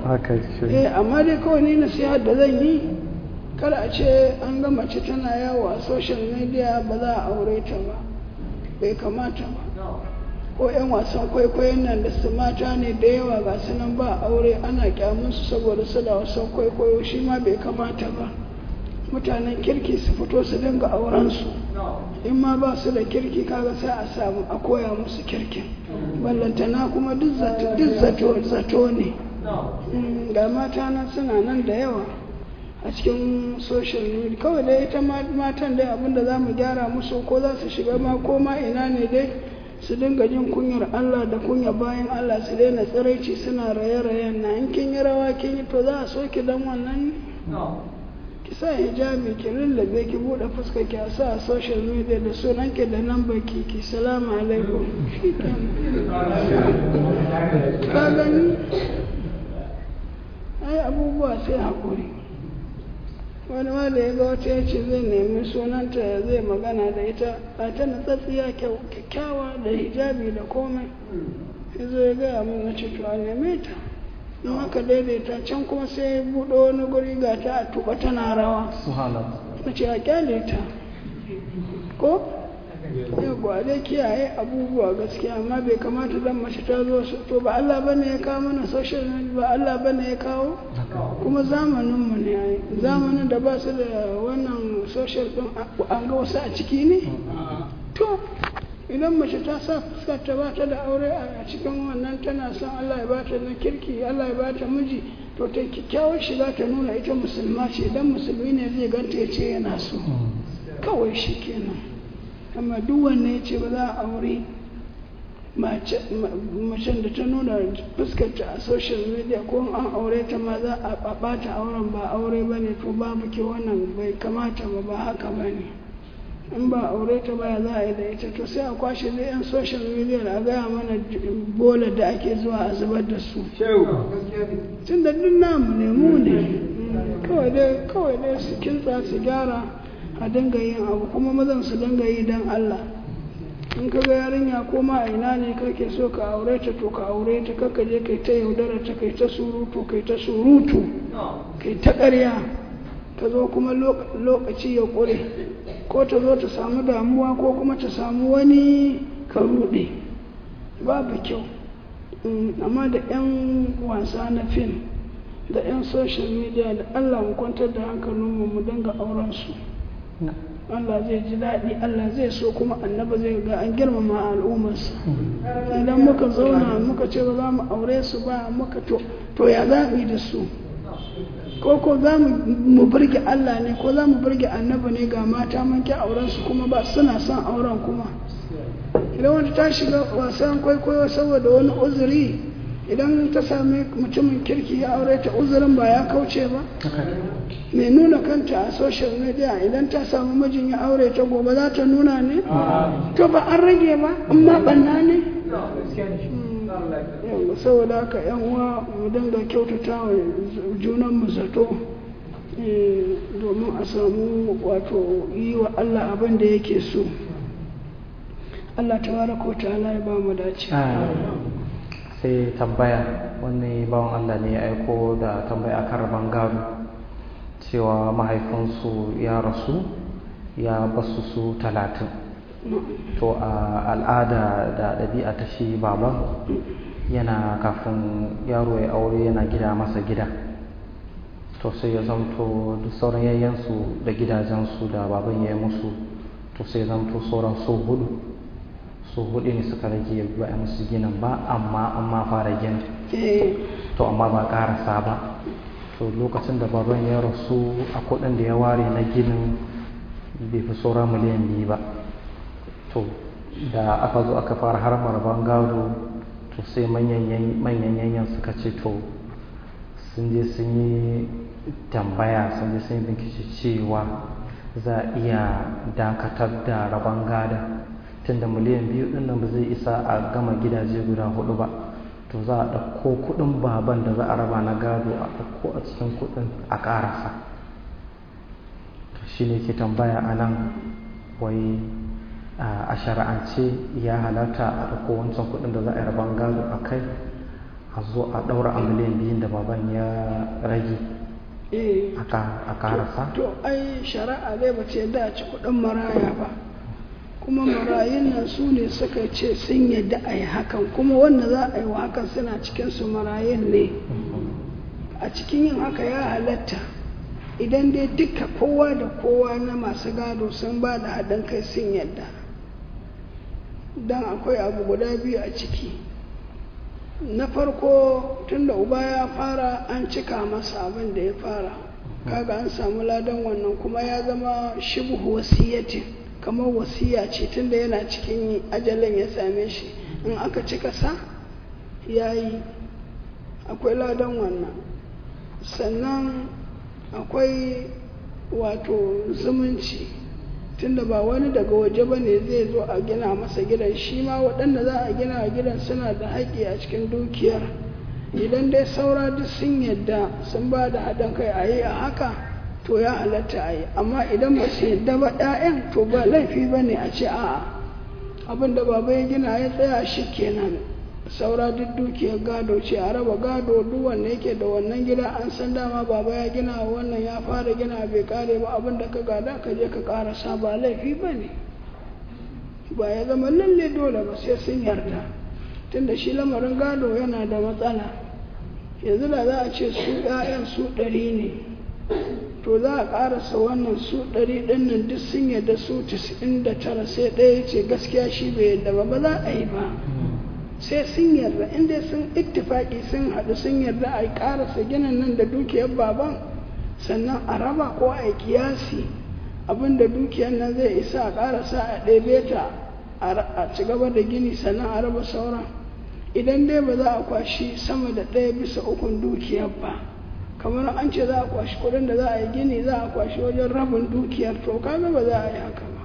haka eh amma dai kawai ni nasiha da zan yi kada a ce an ga mace tana yawo a social media ba za a aure ta ba bai kamata ba ko 'yan wasan kwaikwayon nan da su mata ne da yawa ga su nan ba aure ana kyamunsu saboda su da wasan kwaikwayo shi ma bai kamata ba mutanen kirki su fito su dinga aurensu in ma ba su da kirki kaga sai a samu a koya musu kirkin ballantana kuma duk zato ne ga mata nan suna nan da yawa a cikin social media kawai dai ita matan dai abinda za mu gyara musu ko za su shiga ma ko ma ina ne dai su dinga jin kunyar Allah da kunya bayan Allah su daina tsiraici suna raye-rayen na in kin yi rawa kin yi to za a so ki dan wannan ki sa hijabi ki lullube ki bude fuska ki a sa a social media da sunan ki da nan baki ki salamu alaikum ka gani ai abubuwa sai haƙuri wani ma da ya ga wata ya ce zai nemi sunanta ya zai magana da ita a ta natsatsiya kyakkyawa da hijabi da komai ya zo ya gaya min na ce to a neme ta in aka daidaita can kuma sai ya buɗe wani guri ga ta a tuba tana rawa na ce a kyale ta ko yawwa dai kiyaye abubuwa gaskiya amma bai kamata dan mace ta zo to ba Allah bane ya kawo mana social media ba Allah bane ya kawo kuma zamanin mu ne ai zamanin da ba su da wannan social din an ga wasu a ciki ne to idan mace ta sa fuskar ta ba ta da aure a cikin wannan tana son Allah ya bata na kirki Allah ya bata miji to ta kyakkyawar shiga ta nuna ita musulma ce idan musulmi ne zai ganta ya ce yana so kawai shi kenan amma duk wanne ya ce ba za a aure macen da ta nuna fuskarta a social media ko an aure ta ma za a bata auren ba aure ba ne to babu ke wannan bai kamata ba ba haka ba ne in ba aure ta baya za a yi da ita to sai a kwashe da yan social media a gaya mana bola da ake zuwa a zubar da su tun da duk namu ne mu ne kawai dai su kintsa su gyara a dinga yin abu kuma mazan su dinga yi don Allah in ka ga yarinya ko ma a ina ne kake so ka aure ta to ka aure ta kaka je kai ta yaudara ta kai ta surutu kai ta surutu kai ta ƙarya ta zo kuma lokaci ya ƙure ko ta zo ta samu damuwa ko kuma ta samu wani ka ruɗe babu kyau amma da 'yan wasa na fim da 'yan social media da Allah mu kwantar da hankalinmu mu dinga auren su Allah zai ji daɗi Allah zai so kuma annaba zai ga an girmama al'ummarsa idan muka zauna muka ce ba za mu aure su ba muka to to ya za mu yi da su ko ko za mu burge Allah ne ko za mu burge annaba ne ga mata mun ki auren su kuma ba suna son auren kuma idan wata ta shiga wasan kwaikwayo saboda wani uzuri idan ta sami mutumin kirki ya aure ta uzurin ba ya kauce ba mai nuna kanta a social media idan ta samu mijin ya aure ta gobe za ta nuna ne to ba an rage ba amma banna ne saboda haka yan uwa mu dinga kyautata wa junan mu zato domin a samu wato yi wa Allah abin da yake so Allah tabaraka wa ta'ala ya ba mu dace sai tambaya wani bawan Allah ne ya aiko da tambaya akan rabon gado cewa mahaifinsu ya rasu ya basu su talatin to a al'ada da ɗabi'a ta shi baban yana kafin yaro ya aure yana gida masa gida to sai ya zamto duk sauran yayyansu da gidajensu da baban ya yi musu to sai zamto sauran su hudu su hudu ne suka rage ba a musu ginin ba amma an ma fara gini to amma ba karasa ba to lokacin da baban ya rasu a kudin da ya ware na ginin bai fi saura miliyan biyu ba to da aka zo aka fara harmar gado to sai manyan yanyan suka ce to sun je sun yi tambaya sun je sun yi bincike cewa za a iya dakatar da rabon gada tunda miliyan biyu din nan ba zai isa a gama gidaje guda hudu ba to za a ɗauko kuɗin baban da za a raba na gado a ɗauko a cikin kuɗin a ƙarasa shi ne ke tambaya a nan wai a shari'ance ya halarta a ɗauko wancan kuɗin da za a yi raban gado a kai a zo a ɗaura a miliyan biyun da baban ya rage eh a karasa to ai shari'a dai ba ce da ci kudin maraya ba kuma marayun nan su ne suka ce sun yadda a yi hakan kuma wanda za a yi wa hakan suna cikin su marayun ne a cikin yin haka ya halatta idan dai duka kowa da kowa na masu gado sun ba da haɗin kai sun yadda don akwai abu guda biyu a ciki na farko tunda uba ya fara an cika masa abin da ya fara kaga an samu ladan wannan kuma ya zama shibhu wasiyatin kamar wasiya ce tunda yana cikin ajalin ya same shi in aka cika sa ya yi akwai ladan wannan sannan akwai wato zumunci tunda ba wani daga waje ba ne zai zo a gina masa gidan shi ma waɗanda za a gina gidan suna da haƙƙi a cikin dukiyar idan dai saura duk sun yadda sun ba da haɗin kai a yi a haka to ya halatta a yi amma idan ba su yadda ba 'ya'yan to ba laifi ba ne a ce a'a abin da baba ya gina ya tsaya shi kenan saura duk dukiyar gado ce a raba gado duk wanda yake da wannan gida an san dama baba ya gina wannan ya fara gina bai kare ba abin da ka gada ka je ka karasa ba laifi ba ne ba ya zama lalle dole ba sai sun yarda tunda shi lamarin gado yana da matsala yanzu da za a ce su 'ya'yan su ɗari ne to za a karasa wannan su ɗari ɗin nan duk sun yarda su 99 sai ɗaya ce gaskiya shi bai yarda ba ba za a yi ba sai sun yarda inda sun ittifaki sun haɗu sun yarda a ƙarasa ginin nan da dukiyar baban sannan a raba ko a yi kiyasi abinda dukiyar nan zai isa a ƙarasa a ɗebe ta a ci gaba da gini sannan a raba sauran idan dai ba za a kwashi sama da ɗaya bisa ukun dukiyar ba kamar an ce za a kwashi kuɗin da za a yi gini za a kwashi wajen rabin dukiyar to kaga ba za a yi haka ba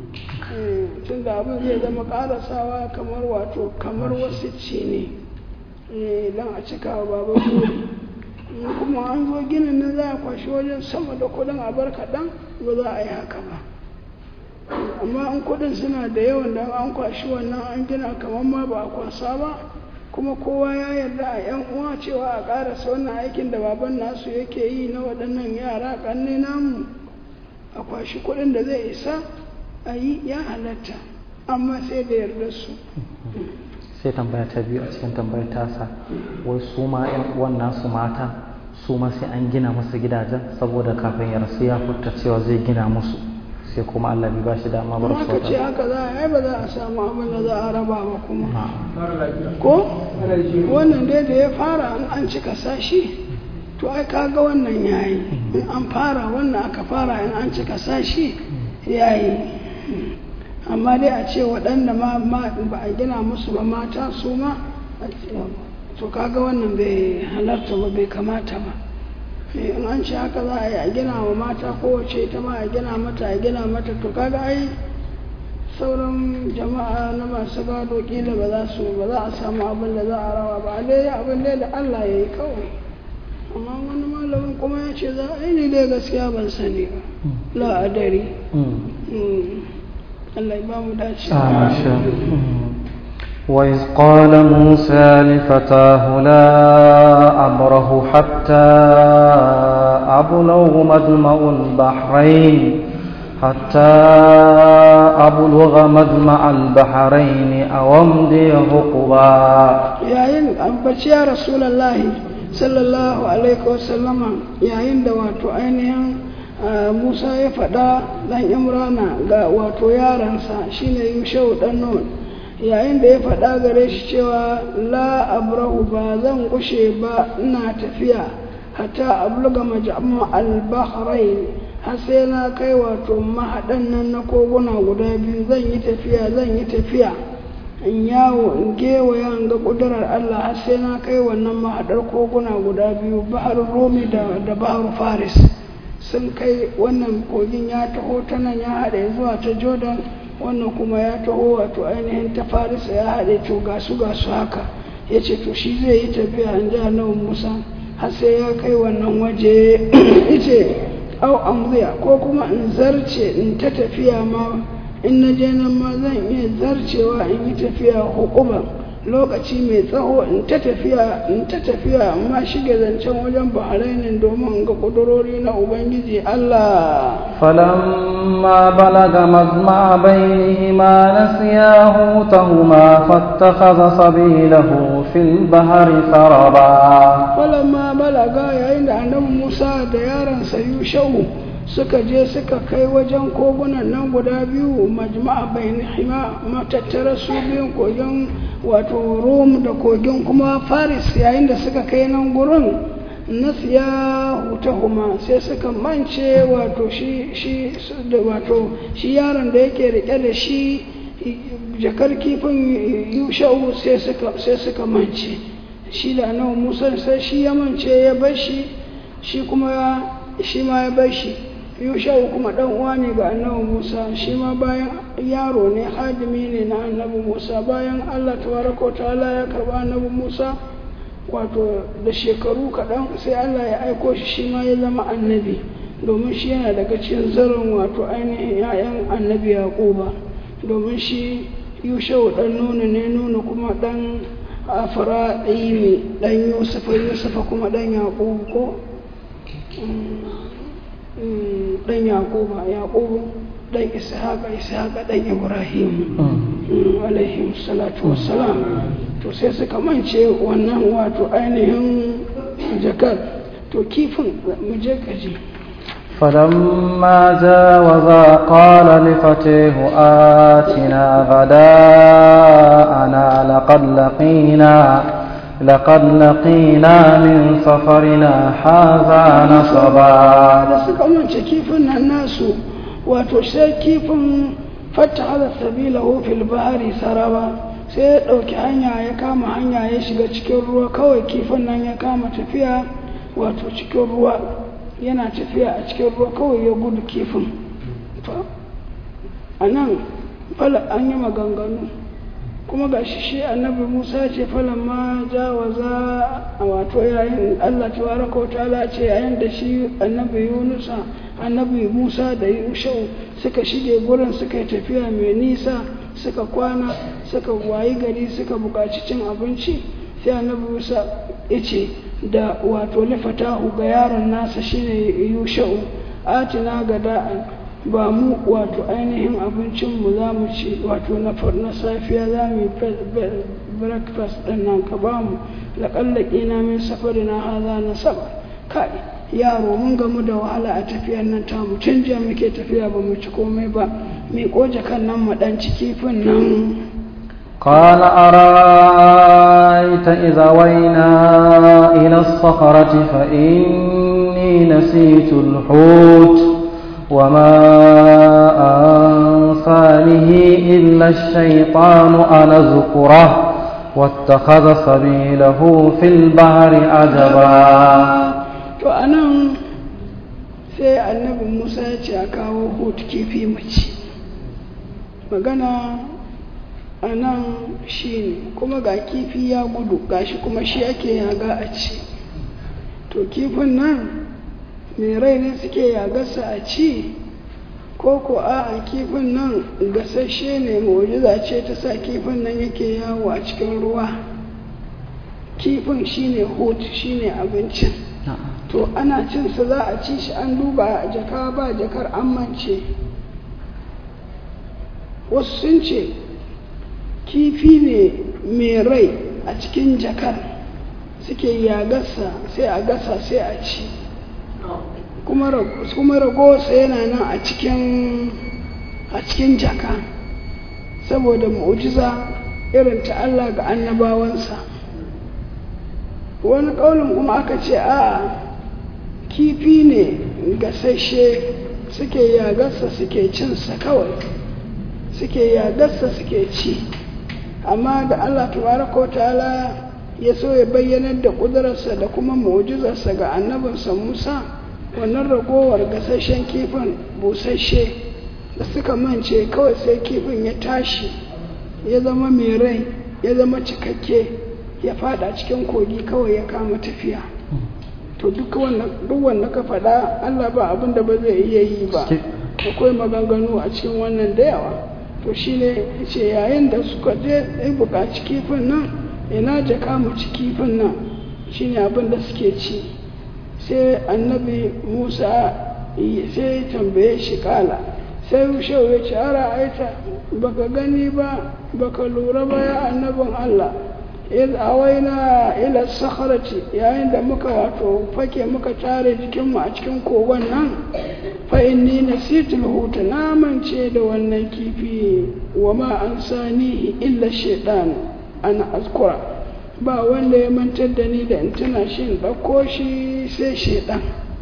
tun da abin zai zama karasawa kamar wato kamar wasu ce ne don a cika wa baban buri kuma an zo ginin nan za a kwashi wajen sama da kudin a bar kaɗan ba za a yi haka ba amma an kudin suna da yawan da an kwashi wannan an gina kamar ma ba a kwasa ba kuma kowa ya yarda a yan uwa cewa a karasa wannan aikin da baban nasu yake yi na waɗannan yara ƙanne namu a kwashi kudin da zai isa a yi ya halatta amma sai da yarda su sai tambaya ta biyu a cikin tambayar tasa wai su ma yan uwan nasu mata su ma sai an gina musu gidajen saboda kafin ya rasu ya furta cewa zai gina musu sai kuma Allah bai bashi dama bar su ka ce haka za a yi ba za a samu abin da za a raba ba kuma ko wannan dai da ya fara an an cika sashi to ai kaga wannan yayi in an fara wannan aka fara in an cika sashi yayi amma dai a ce waɗanda ma ba a gina musu ba mata su ma to kaga wannan bai halarta ba bai kamata ba in an ce haka za a yi a gina wa mata kowace ita ma a gina mata a gina mata to kaga ai sauran jama'a na masu gado kila ba za su ba za a samu abin da za a rawa ba dai abin dai da Allah ya yi kawai amma wani malamin kuma ya ce za a yi ne dai gaskiya ban sani ba la'adari Allah ya ba mu dace. وإذ قال موسى لفتاه لا أبره حتى أبلغ مجمع البحرين حتى أبلغ مجمع البحرين أو أمضي حقبا يا إن أبتي يا رسول الله صلى الله عليه وسلم يا إن دواتو أينهم Musa ya faɗa ɗan Imrana ga wato yaransa shine Yushau ɗan Nun yayin da ya faɗa gare shi cewa la abrahu ba zan kushe ba ina tafiya hatta abluga majamma al-bahrain har sai na kai wato mahaɗan nan na koguna guda biyu zan yi tafiya zan yi tafiya in yawo in gewaya in ga ƙudurar Allah har sai na kai wannan mahaɗar koguna guda biyu bahar Romi da bahar Faris sun kai wannan kogin ya taho ta nan ya haɗe zuwa ta Jordan wannan kuma ya taho wato ainihin ta Farisa ya haɗe to gasu gasu haka ya ce to shi zai yi tafiya in ji annabi Musa har sai ya kai wannan waje ice au amziya ko kuma in zarce in ta tafiya ma in na je nan ma zan iya zarcewa in yi tafiya hukuban lokaci mai tsawo in ta tafiya in ta tafiya amma shige zancen wajen bahrainin domin in ga kudurori na ubangiji Allah فلما بلغ مجمع بينهما نسيا حوتهما فاتخذ سبيله في البحر سربا falamma balaga yayin da annabi Musa da yaransa Yushau suka je suka kai wajen kogunan nan guda biyu majma'a bainihima matattara su biyun kogin wato Rom da kogin kuma Faris yayin da suka kai nan gurin nasiya hutahuma sai suka mance wato shi shi da wato shi yaron da yake rike da shi jakar kifin Yushau sai suka sai suka mance shi da annabi Musa sai shi ya mance ya bar shi shi kuma shi ma ya bar shi Yushau kuma dan uwa ne ga annabi Musa shi ma bayan yaro ne hadimi ne na annabi Musa bayan Allah tabaraka ta'ala ya karba annabi Musa wato da shekaru kaɗan sai Allah ya aiko shi shi ma ya zama annabi domin shi yana daga cikin zarin wato ainihin 'ya'yan annabi Yaquba domin shi Yushau dan nuna ne nuna kuma dan Afra'imi dan Yusufa Yusufa kuma dan Yaqubu ko dan yaquba yaqubu dan ishaqa ishaqa dan ibrahim alaihi salatu wassalam to sai suka mance wannan wato ainihin jakar to kifin mu je kaji فلما جاوزا قال لفتيه آتنا غداءنا لقد لقينا لقد لقينا من سفرنا هذا نصبا da suka mance kifin nan nasu wato sai kifin fata hada sabila fil bahari saraba sai ya ɗauki hanya ya kama hanya ya shiga cikin ruwa kawai kifin nan ya kama tafiya wato cikin ruwa yana tafiya a cikin ruwa kawai ya gudu kifin a nan fala an yi maganganu kuma ga shi shi annabi musa ce falon ma jawaza a wato yayin allah tabaraka wa ta'ala ce yayin da shi annabi yunusa annabi musa da yushau suka shige gurin suka yi tafiya mai nisa suka kwana suka wayi gari suka buƙaci cin abinci sai annabi musa ya ce da wato lifatahu ga yaron nasa shine yushau atina ga da'an ba mu wato ainihin abincinmu za mu ci wato na safiya za mu yi breakfast ɗin nan ka ba mu laƙallaƙi na min safari na haza na saba kai yaro mun gamu da wahala a tafiyar nan ta mu tun jiya muke tafiya ba mu ci komai ba mai ƙoje kan nan mu ɗan ci kifin nan قال أرأيت إذا وينا إلى الصخرة فإني نسيت الحوت وما أنسانه إلا الشيطان أن أذكره واتخذ سبيله في البحر عجبا to anan sai annabi musa ya ce a kawo hut kifi mace magana a nan shi ne kuma ga kifi ya gudu gashi kuma shi ake yaga a ci to kifin nan mai rai ne suke yagarsa a ci ko ko a kifin nan gasashe ne mu'jiza ce ta sa kifin nan yake yawo a cikin ruwa kifin shine hut shine abincin to ana cinsa za a ci shi an duba jaka ba jakar an mance wasu sun ce kifi ne mai rai a cikin jakar suke yagarsa sai a gasa sai a ci kuma ragowarsa yana nan a cikin a cikin jaka saboda mu'jiza irin ta Allah ga annabawansa wani ƙaunin kuma aka ce a kifi ne gasashe suke yagarsa suke cinsa kawai suke yagarsa suke ci amma da Allah tabaraka wa ta'ala ya so ya bayyanar da ƙudurarsa da kuma mu'jizarsa ga annabinsa Musa wannan ragowar gasashen kifin busasshe da suka mance kawai sai kifin ya tashi ya zama mai rai ya zama cikakke ya fada cikin kogi kawai ya kama tafiya to duk wanda ka faɗa Allah ba abin da ba zai iya yi ba akwai maganganu a cikin wannan da yawa to shi ne ce yayin da suka je ya buƙaci kifin nan ina jaka mu ci kifin nan shi ne abin da suke ci sai annabi musa sai tambaye shi kala sai shau ya ce ara aita baka gani ba baka lura ba ya annabin allah iz awaina ila sakharati yayin da muka wato fake muka tare jikinmu a cikin kogon nan fa inni nasitul huta na mance da wannan kifi wa ma an sanihi illa shaitan ana azkura ba wanda ya mantar da ni da in tuna shi in ɗauko shi sai shaitan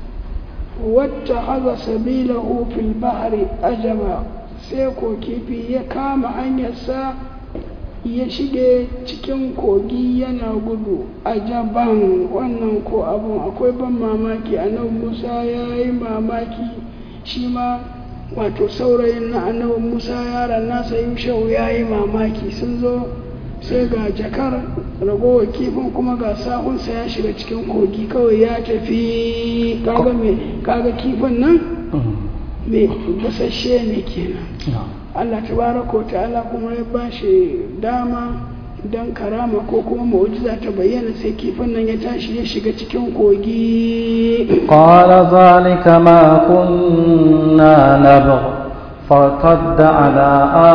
wata haza sabilahu fil bahri ajaba sai ko kifi ya kama hanyarsa ya shige cikin kogi yana gudu a jaban wannan ko abun akwai ban mamaki annabi musa ya yi mamaki shi ma wato saurayin na annabi musa yaran nasa yushau ya yi mamaki sun zo sai ga jakar ragowar kifin kuma ga sahunsa ya shiga cikin kogi kawai ya tafi kaga mai kaga kifin nan mai busasshe ne kenan Allah tabaraka wa ta'ala kuma ya ba shi dama don karama ko kuma mu'jiza ta bayyana sai kifin nan ya tashi ya shiga cikin kogi qala zalika ma kunna nabgh fartadda ala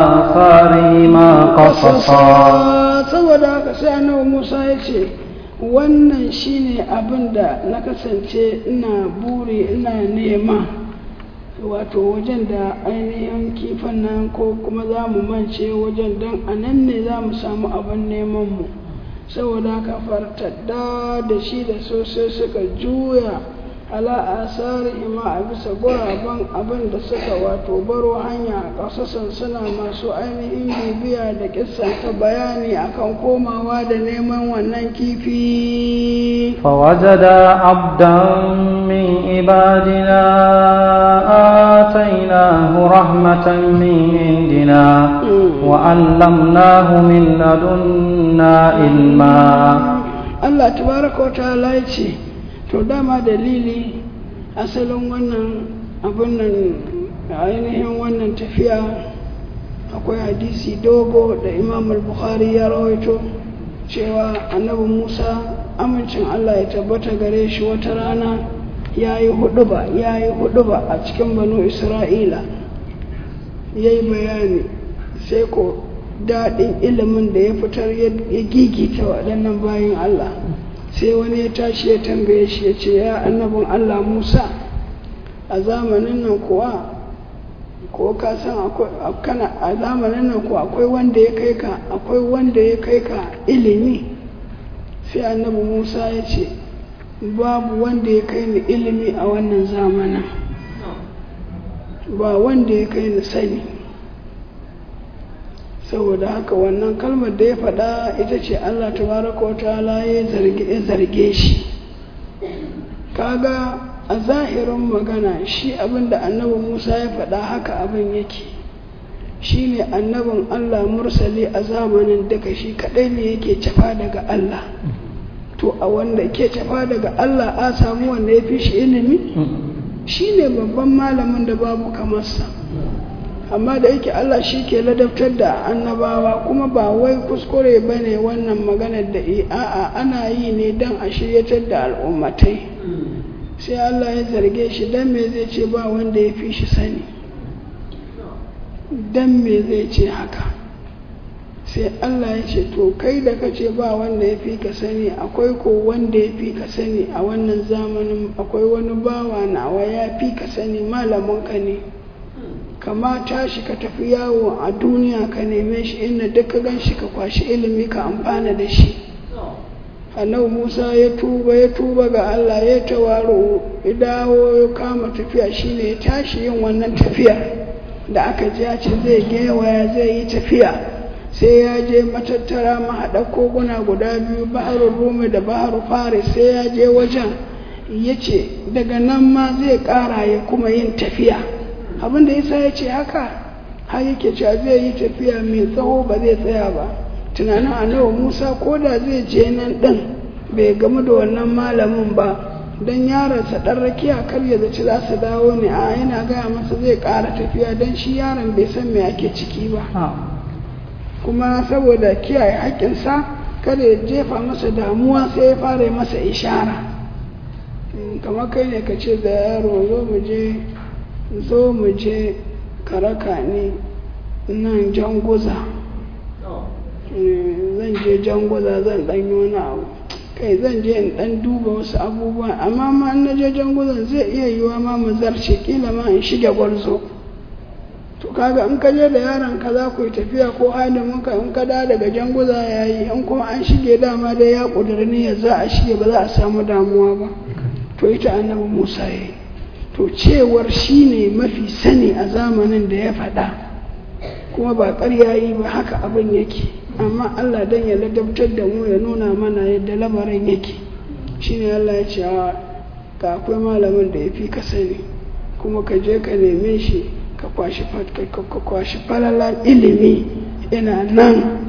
atharihima qasasa saboda haka sai annabi Musa ya ce wannan shine abin da na kasance ina buri ina nema wato wajen da ainihin kifin nan ko kuma za mu mance wajen don a nan ne za mu samu abin neman mu saboda haka fartadda da shi da sosai suka juya ala asari ima a bisa guraben abin da suka wato baro hanya a ƙasasan suna masu ainihin bibiya da kissan ta bayani akan komawa da neman wannan kifi فوجدا عبدا من عبادنا آتيناه رحمة من عندنا وعلمناه من لدنا علما Allah tabaraka wa ta'ala ya ce to dama dalili asalin wannan abin nan ainihin wannan tafiya akwai hadisi dogo da imam al-bukhari ya rawaito cewa annabi musa amincin allah ya tabbata gare shi wata rana ya yi huduba ya yi huduba a cikin banu isra'ila ya yi bayani sai ko daɗin ilimin da ya fitar ya gigita waɗannan bayan allah sai wani ya tashi ya tambaye shi ya ce ya annabin allah musa a zamanin nan kuwa ko ka san kana a zamanin nan kuwa akwai wanda ya kai ka akwai wanda ya kai ka ilimi sai annabi musa ya ce babu wanda ya kai ni ilimi a wannan zamanin ba wanda ya kai ni sani saboda haka wannan kalmar da ya faɗa ita ce allah tabaraka wa ta'ala ya zarge shi kaga a zahirin magana shi abin da annabi musa ya faɗa haka abin yake shi ne annabin allah mursali a zamanin daga shi kaɗai ne yake cafa daga allah to a wanda ke cafa daga allah a samu wanda ya fi shi ilimi shi ne babban malamin da babu kamarsa amma da yake allah shi ke ladabtar da annabawa kuma ba wai kuskure ba ne wannan maganar da a'a ana yi ne don a shiryatar da al'ummatai sai Allah ya zarge shi dan me zai ce ba wanda ya fi shi sani dan me zai ce haka sai Allah ya ce to kai da ka ce ba wanda ya fi ka sani akwai ko wanda ya fi ka sani a wannan zamanin akwai wani bawa nawa ya fi ka sani malamin ka ne kama tashi ka tafi yawo a duniya ka neme shi inda duk ka gan shi ka kwashi ilimi ka amfana da shi annabi musa ya tuba ya tuba ga allah ya tawaro ya dawo ya kama tafiya shine ya tashi yin wannan tafiya da aka ji ya ce zai gewaya zai yi tafiya sai ya je matattara mahaɗa koguna guda biyu baharun rumi da baharun faris sai ya je wajen ya ce daga nan ma zai ƙara ya kuma yin tafiya abin da yasa ya ce haka har yake cewa zai yi tafiya mai tsawo ba zai tsaya ba tunanin annabi musa ko da zai je nan ɗin bai gamu da wannan malamin ba don yaronsa ɗan rakiya kar ya zaci za su dawo ne a yana gaya masa zai ƙara tafiya don shi yaron bai san me ake ciki ba kuma saboda kiyaye haƙƙinsa kada ya jefa masa damuwa sai ya fara masa ishara kamar kai ne ka ce da yaro zo mu je zo mu je karaka ne nan janguza zan je janguza zan ɗan yi wani abu kai zan je in ɗan duba wasu abubuwa amma ma na je janguzan zai iya yiwa ma mu zarce kila ma in shige gwarzo to kaga in ka je da yaron ka za ku yi tafiya ko hadimin ka in ka da daga janguza ya yi in kuma an shige dama dai ya ƙudiri niyyar za a shige ba za a samu damuwa ba to ita annabi musa ya yi to cewar shi ne mafi sani a zamanin da ya faɗa kuma ba ƙarya yi ba haka abin yake amma allah don ya ladabtar da mu ya nuna mana yadda lamarin yake shine allah ya ce ga akwai malamin da ya fi ka sani kuma ka je ka neme shi ka kwashi falalan ilimi ina nan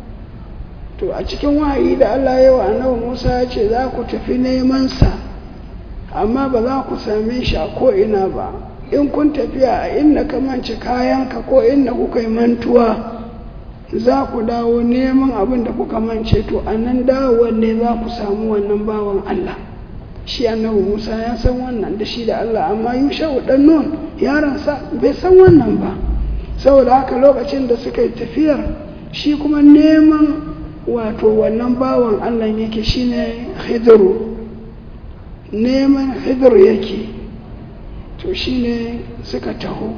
to a cikin wahayi da Allah yawa annabi Musa ya ce za ku tafi neman sa amma ba za ku same shi a ko'ina ba in kun tafiya a inda ka mance kayanka ko inda kuka yi mantuwa za ku dawo neman abin da kuka mance to a nan dawowar ne za ku samu wannan bawan Allah shi annabi Musa ya san wannan da shi da Allah amma Yusha'u dan Nun yaransa bai san wannan ba saboda haka lokacin da suka yi tafiyar shi kuma neman wato wannan bawan Allah yake shine Khidru neman Khidru yake to shine suka taho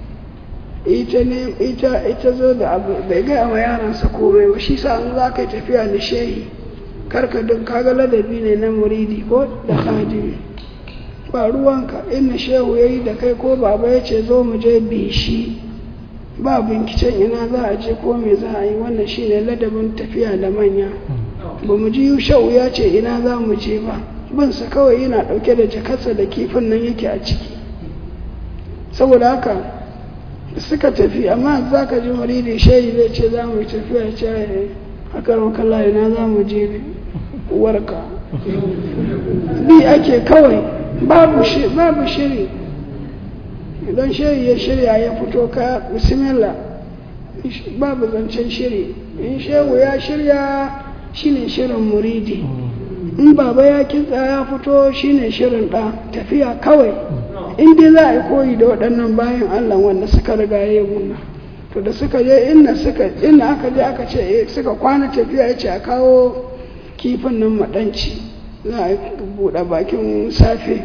ita ne ita ita zo da abu bai ga wa yaransa komai ba shi sa an za ka yi tafiya da shehi karka duk kaga ladabi ne na muridi ko da khadimi ba ruwanka inna shehu yayi da kai ko baba ya ce zo mu je bishi ba binkicen ina za a je ko me za a yi wannan shine ladabin tafiya da manya ba mu ji shehu ya ce ina za mu je ba bin sa kawai yana dauke da jakarsa da kifin nan yake a ciki saboda haka suka tafi amma za ka ji muridi shehi zai ce za mu tafiya ya ce a karon kalla ina za mu je ne uwarka bi ake kawai babu shiri idan shiri ya shirya ya fito ka bismillah babu zancen shiri in shehu ya shirya shine shirin muridi in baba ya kitsa ya fito shine shirin ɗa tafiya kawai in dai za a yi koyi da waɗannan bayan allah wanda suka riga ya yi to da suka je inda suka inda aka je aka ce suka kwana tafiya ya ce a kawo kifin nan maɗanci za a buɗe bakin safe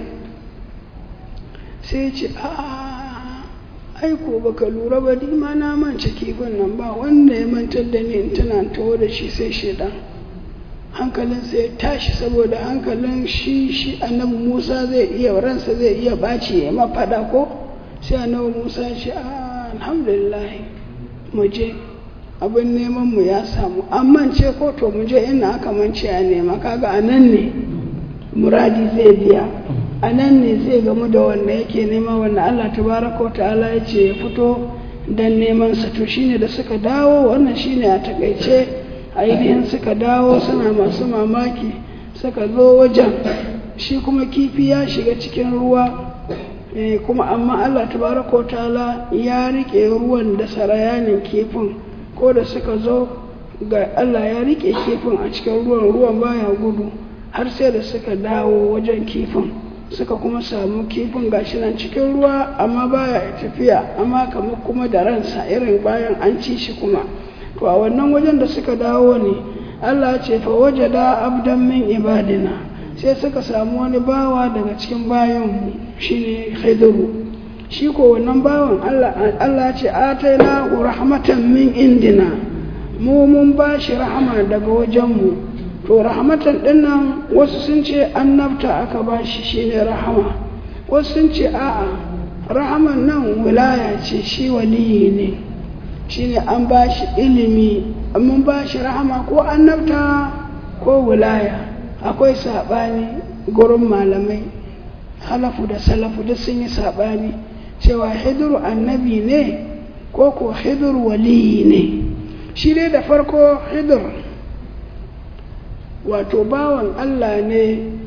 sai ce a aiko baka lura ba ni ma na mance kifin nan ba wanda ya mantar da ni in tana taho da shi sai shaidan hankalin sai ya tashi saboda hankalin shi shi annabi musa zai iya ransa zai iya ɓaci ya mafaɗa ko sai annabi musa ya ce a alhamdulillah mu je abin neman mu ya samu an mance ko to mu je ina aka mance a nema kaga a nan ne muradi zai biya a nan ne zai gamu da wanda yake nema wanda Allah tabaraka ta'ala ya ce ya fito dan neman sa to shine da suka dawo wannan shine a takaice ainihin suka dawo suna masu mamaki suka zo wajen shi kuma kifi ya shiga cikin ruwa kuma amma Allah tabaraka ta'ala ya rike ruwan da sarayanin kifin ko da suka zo ga Allah ya rike kifin a cikin ruwan ruwan baya gudu har sai da suka dawo wajen kifin suka kuma samu kifin gashi nan cikin ruwa amma baya tafiya amma kamar kuma da ransa irin bayan an ci shi kuma to a wannan wajen da suka dawo ne Allah ce fa wajada abdan min ibadina sai suka samu wani bawa daga cikin bayanmu shine khidru shi ko wannan bawan Allah ce ataina rahmatan min indina mu mun ba shi rahama daga wajenmu to rahmatan dinnan wasu sun ce annabta aka ba shi shine rahama wasu sun ce a'a rahaman nan wilaya ce shi waliyi ne shine an ba shi ilimi mun ba shi rahama ko annabta ko wilaya akwai saɓani gurin malamai halafu da salafu duk sun yi saɓani cewa hidiru annabi ne ko ko hidiru waliyi ne shi dai da farko hidir wato bawan Allah ne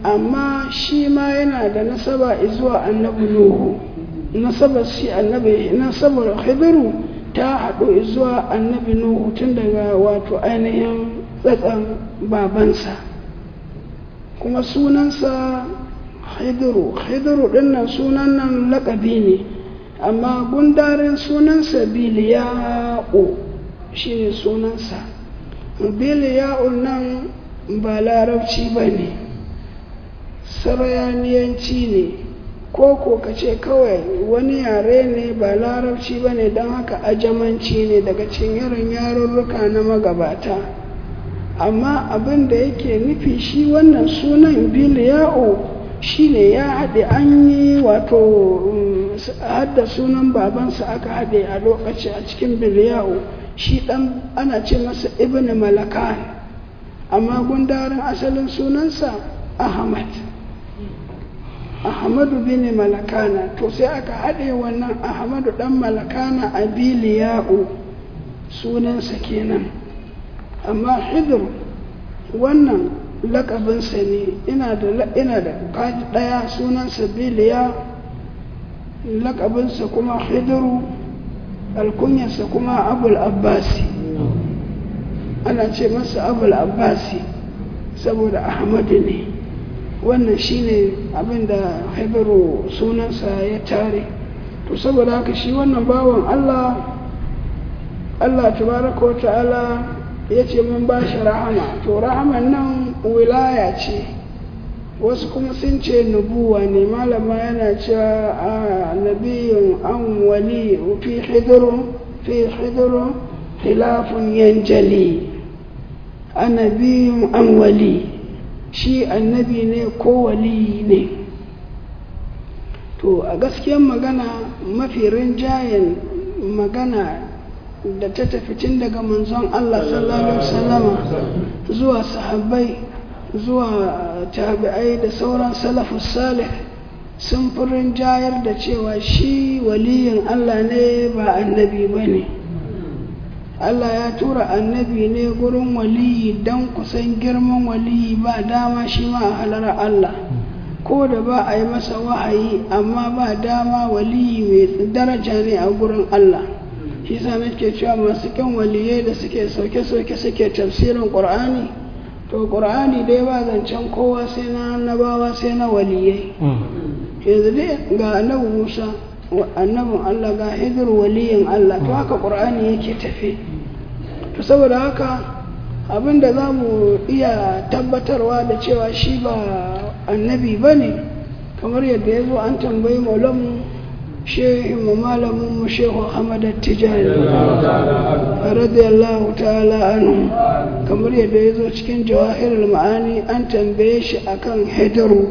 amma shi ma yana da nasaba zuwa annabi nuhu nasabar shi annabi nasabar hidiru ta haɗu zuwa annabi nuhu tun daga wato ainihin tsatsan babansa kuma sunansa hidiru hidiru ɗinnan sunan nan laƙabi ne amma gundarin sunansa biliya'u shi ne sunansa biliya'u nan ba larabci ba ne sarayaniyanci ne ko ko ka ce kawai wani yare ne ba larabci ba ne don haka ajamanci ne daga cikin irin yarurruka na magabata amma abin da yake nufi shi wannan sunan biliya'u shi ne ya haɗe an yi wato hadda sunan babansa aka haɗe a lokaci a cikin biliya'u shi ɗan ana ce masa ibn malakan amma gundarin asalin sunansa ahmad ahmadu bin malakana to sai aka haɗe wannan ahmadu ɗan malakana a biliya'u sunansa kenan amma hidir wannan lakabinsa ne ina da ina da kaji ɗaya sunansa biliya lakabinsa kuma hidiru alkunyarsa kuma abul abbasi ana ce masa abul abbasi saboda ahmadu ne wannan shine abin da hidiru sunansa ya tare to saboda haka shi wannan bawan allah allah tabaraka wa ta'ala ya ce mun ba shi rahama to rahaman nan wilaya ce wasu kuma sun ce nubuwa ne malama yana cewa a nabiyun an wali fi hidiru fi hidiru khilafun yanjali a nabiyun an wali shi annabi ne ko wali ne to a gaskiyar magana mafi rinjayen magana da ta tafi tun daga manzon Allah sallallahu alaihi wasallama zuwa sahabbai zuwa tabi'ai da sauran salafus salih sun fi rinjayar da cewa shi waliyin Allah ne ba annabi ba ne Allah ya tura annabi ne gurin waliyi don kusan girman waliyi ba dama shi ma a halar Allah ko da ba a yi masa wahayi amma ba dama waliyi mai daraja ne a gurin Allah shi sa nake cewa masu kyan waliyai da suke sauke-sauke suke tafsirin ƙur'ani to ƙur'ani dai ba zancen kowa sai na annabawa sai na waliyai yanzu dai ga annabi musa annabin allah ga hidir waliyin allah to haka ƙur'ani yake tafe to saboda haka abinda za mu iya tabbatarwa da cewa shi ba annabi ba ne kamar yadda ya zo an tambayi maulamu shehin mu malamin mu shehu Ahmad Tijani radiyallahu ta'ala anhu kamar yadda ya zo cikin jawahirul ma'ani an tambaye shi akan hidaru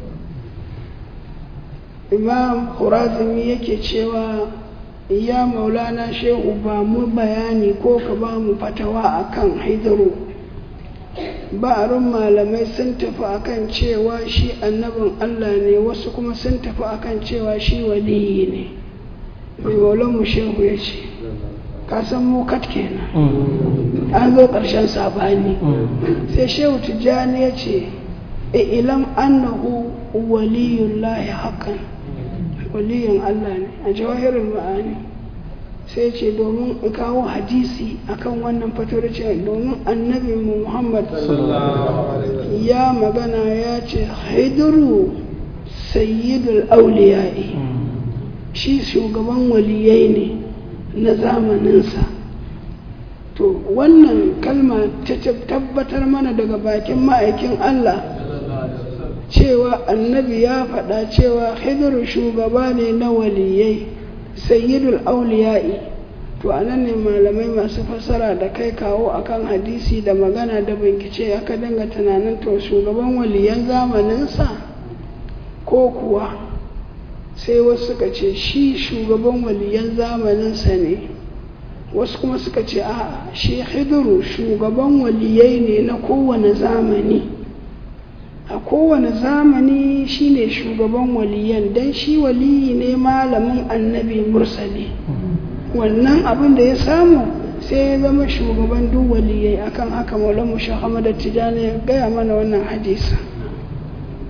imam Khurazimi yake cewa ya maulana shehu ba mu bayani ko ka ba mu fatawa akan hidaru ba'arin malamai sun tafi akan cewa shi annabin Allah ne wasu kuma sun tafi akan cewa shi waliyi ne mai maulanmu shehu ya ce kasan mu kat kenan an zo ƙarshen sabani sai shehu tijjani ya ce ilam annahu waliyun lahi hakan waliyin Allah ne a jawahirin ma'ani sai ce domin in kawo hadisi akan wannan fatawar ce domin annabi muhammad ya magana ya ce haiduru sayyidul auliya'i shi shugaban waliyai ne na zamaninsa to wannan kalma ta tabbatar mana daga bakin ma'aikin allah cewa annabi ya faɗa cewa hidiru shugaba ne na waliyai sayyidul auliya'i to anan ne malamai masu fassara da kai kawo akan hadisi da magana da bincike aka dinga tunanin to shugaban waliyan zamaninsa ko kuwa sai wasu suka ce shi shugaban waliyan zamaninsa ne wasu kuma suka ce a shi hidiru shugaban waliyai ne na kowane zamani a kowane zamani shine shugaban waliyan don shi waliyi ne malamin annabi mursali wannan abin da ya samu sai ya zama shugaban duk waliyai akan haka maulamu shahamada tijani ya gaya mana wannan hadisa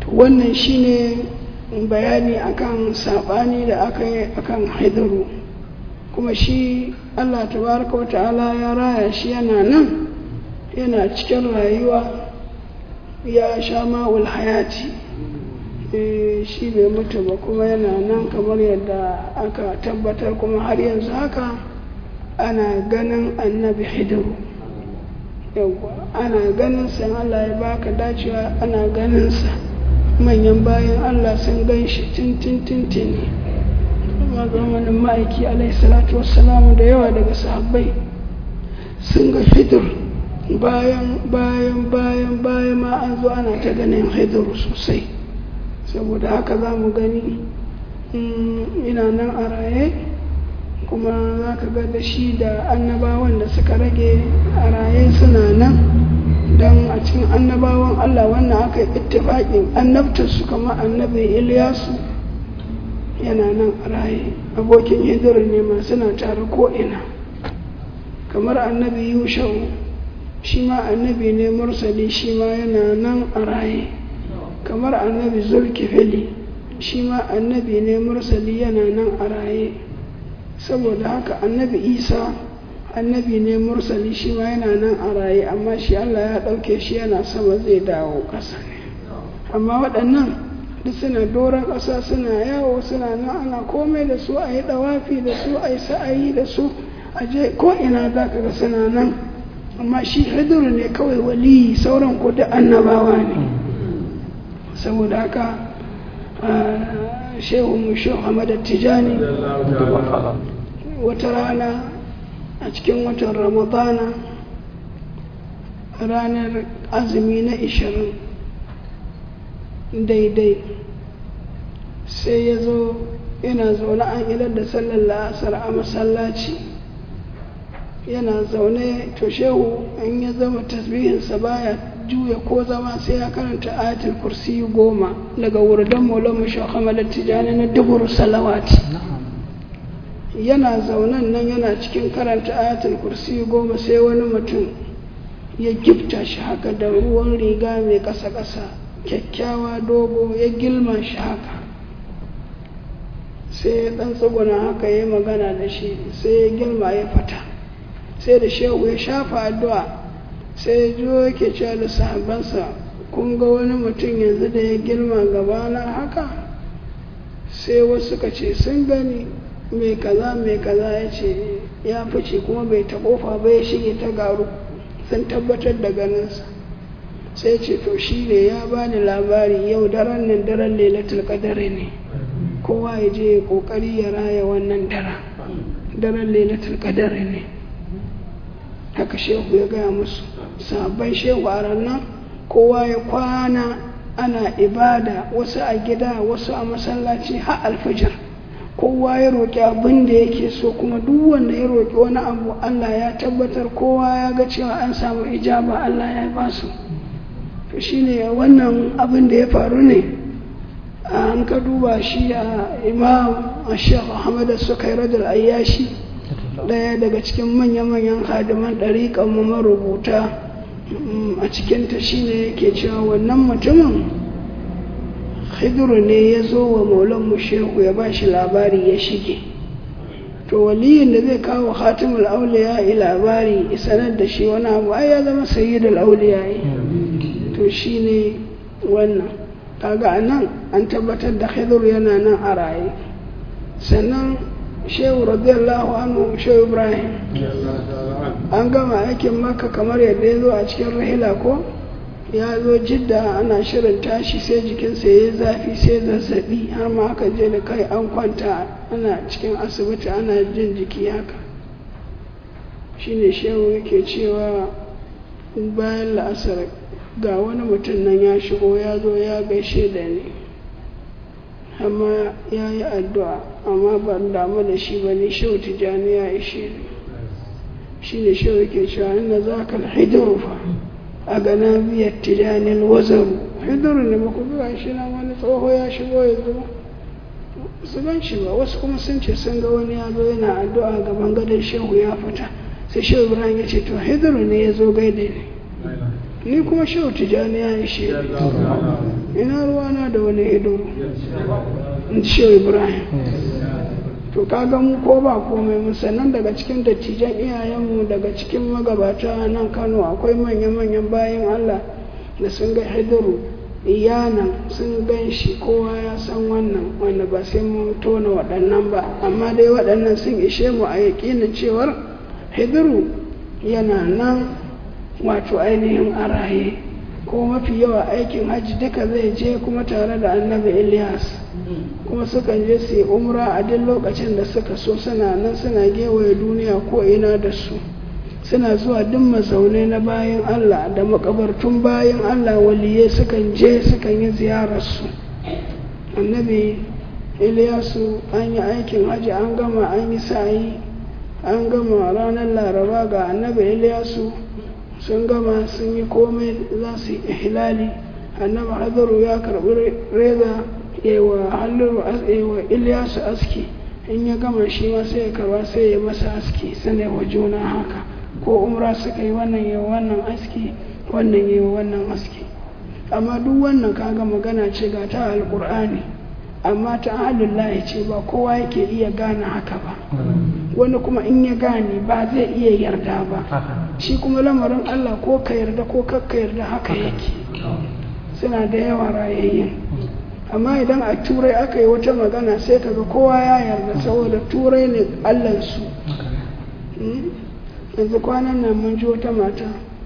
wannan shine bayani akan saɓani da aka yi akan haidaru kuma shi allah tabaraka wa ta'ala ya raya shi yana nan yana cikin rayuwa ya sha ma'ul hayati shi bai mutu ba kuma yana nan kamar yadda aka tabbatar kuma har yanzu haka ana ganin annabi hidiru yawwa ana ganin sa Allah ya baka dacewa ana ganin sa manyan bayan Allah sun gan shi tintin tintini kuma zamanin ma'aiki alaihi salatu wassalamu da yawa daga sahabbai sun ga hidir bayan bayan bayan bayan ma an zo ana ta ganin hidir sosai saboda haka za mu gani ina nan a raye kuma za ka ga da shi da annabawan da suka rage a raye suna nan don a cikin annabawan Allah wannan aka yi ittifaƙin annabtarsu kama annabi Iliyasu yana nan a raye abokin hijirar ne ma suna tare ko'ina kamar annabi Yushau shi ma annabi ne mursali shi ma yana nan a raye kamar annabi zulkifili shi ma annabi ne mursali yana nan a raye saboda haka annabi isa annabi ne mursali shi ma yana nan a raye amma shi allah ya ɗauke shi yana sama zai dawo ƙasa ne amma waɗannan duk suna doron ƙasa suna yawo suna nan ana komai da su a yi ɗawafi da su a yi sa'ayi da su a je ko ina za ka ga suna nan amma shi hidiru ne kawai waliyi sauran ko da annabawa ne saboda haka shehu musho hamada tijani wata rana a cikin watan ramadana ranar azumi na ishirin daidai sai ya zo yana zaune an idar da sallar la'asar a masallaci yana zaune to shehu in ya zama tasbihinsa baya juya ko zama sai ya karanta ayatul kursi goma daga wurdan maulamu shakamalar tijani na dubur salawati yana zaunen nan yana cikin karanta ayatul kursi goma sai wani mutum ya gifta shi haka da ruwan riga mai ƙasa-ƙasa kyakkyawa dogo ya gilma shi haka sai ya ɗan tsuguna haka ya magana da shi sai ya gilma ya fata sai da shehu ya shafa addu'a sai ya jo yake cewa da sahabansa kun ga wani mutum yanzu da ya girma gabana haka sai wasu ka ce sun gani mai kaza mai kaza ya ce ya fice kuma bai ta kofa ba ya shige ta garu sun tabbatar da ganinsa sai ce to shi ne ya bani labari yau daren nan daren lailatul qadari ne kowa ya je ya kokari ya raya wannan daren daren lailatul qadari ne haka shehu ya gaya musu sabon shehu a ranar kowa ya kwana ana ibada wasu a gida wasu a masallaci har alfijir kowa ya roƙi abin da yake so kuma duk wanda ya roƙi wani abu Allah ya tabbatar kowa ya ga cewa an samu ijaba Allah ya ba su to shine wannan abin da ya faru ne an ka duba shi a imam a shekh Ahmad Sukairat al-Ayyashi ɗaya daga cikin manya-manyan hadiman ɗariƙanmu marubuta a cikinta shine yake cewa wannan mutumin hidiru ne ya zo wa maulan shehu ya ba shi labari ya shige to waliyin da zai kawo hatimul auliya yi labari sanar da shi wani abu ai ya zama sayyidul auliya yi to shine wannan kaga a nan an tabbatar da hidiru yana nan a raye sannan shehu radiyallahu anhu shehu ibrahim an gama aikin maka kamar yadda ya zo a cikin rahila ko ya zo jidda ana shirin tashi sai jikinsa ya yi zafi sai zazzabi har ma aka je da kai an kwanta ana cikin asibiti ana jin jiki haka shine shehu yake cewa bayan la'asar ga wani mutum nan ya shigo ya zo ya gaishe da ni amma ya yi addu'a amma ban damu da shi ba ne shehu tijjani ya ishe ni shi ne shehu ke cewa inda za ka hidiru fa a gana biyar tijjanin wazaru hidiru ne maku biya shi na wani tsoho ya shigo ya zo su gan shi ba wasu kuma sun ce sun ga wani ya zo yana addu'a gaban gadon shehu ya fita sai shehu ibrahim ya ce to hidiru ne ya zo gaida ni ni kuma shehu tijjani ya ishe ni ina ruwana da wani hiduru in ce ibrahim to kaga mu ko ba komai mu sannan daga cikin dattijan iyayenmu daga cikin magabata nan kano akwai manya-manyan bayan allah da sun ga hiduru iyanan sun gan shi kowa ya san wannan wanda ba sai mun tona waɗannan ba amma dai waɗannan sun ishe mu a yaƙinin cewar hiduru yana nan wato ainihin a raye ko mafi yawa aikin hajji duka zai je kuma tare da annabi ilyas kuma sukan je su yi umra a duk lokacin da suka so suna nan suna gewaye duniya ko ina da su suna zuwa duk mazaunai na bayan allah da makabartun bayan allah waliyai sukan je sukan yi ziyararsu annabi ilyasu an yi aikin hajji an gama an yi sa'ayi an gama ranar laraba ga annabi ilyasu sun gama sun yi komai za su yi ihlali annabi hadaru ya karbi reza yawa halluru yawa ilyasu aski in ya gama shi ma sai ya karba sai ya masa aski suna wa juna haka ko umra suka yi wannan yawa wannan aski wannan yawa wannan aski amma duk wannan kaga magana ce ga ta alkur'ani amma ta ahalullahi ce ba kowa yake iya gane haka ba wani kuma in ya gane ba zai iya yarda ba shi kuma lamarin Allah ko ka yarda ko kakka yarda haka yake suna da yawa rayayyen amma idan a turai aka yi wata magana sai kaga kowa ya yarda saboda turai ne allansu yanzu kwanan nan mun ji wata mata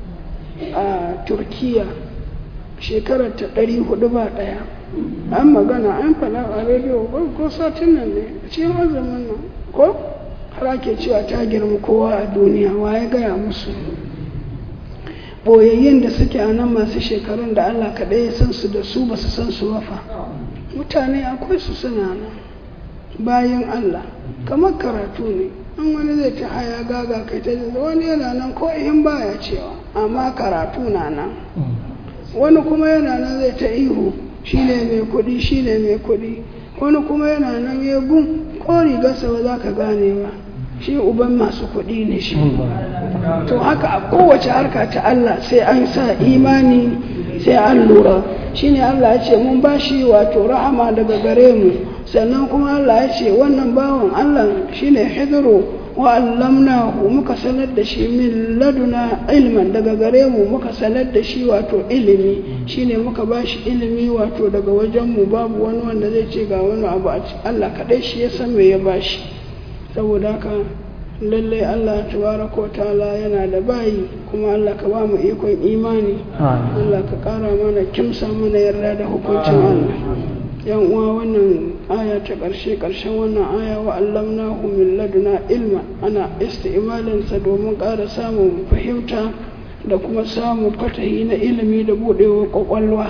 a turkiya shekarar ta ɗari hudu ba ɗaya an magana an faɗa a rediyo ko satin nan ne a cikin azumin nan ko har ake cewa ta girma kowa a duniya wa ya gaya musu boyayyen da suke a nan masu shekarun da allah kaɗai ya san su da su ba su san su wafa mutane akwai su suna nan bayan allah kamar karatu ne an wani zai ta haya gaga kai ta wani yana nan ko in baya cewa amma karatu na nan wani kuma yana nan zai ta ihu shine mai kuɗi shine mai kuɗi wani kuma yana nan ya gun ko rigarsa ba za ka gane ba shi uban masu kuɗi ne shi to haka a kowace harka ta Allah sai an sa imani sai an lura shine Allah ya ce mun bashi wato rahama daga gare mu sannan kuma Allah ya ce wannan bawan Allah shine hidru wa allamnahu muka sanar da shi min laduna ilman daga gare mu muka sanar da shi wato ilimi shine muka bashi ilimi wato daga wajen mu babu wani wanda zai ce ga wani abu a Allah kadai shi ya san me ya bashi saboda haka lallai Allah tabaraka wa ta'ala yana da bayi kuma Allah ka ba mu ikon imani Allah ka kara mana kimsa mana yarda da hukuncin Allah yan uwa wannan aya ta ƙarshe ƙarshen wannan aya wa allamnahu min laduna ilma ana isti'malin sa domin ƙara samun fahimta da kuma samun fatahi na ilimi da buɗewa ƙwaƙwalwa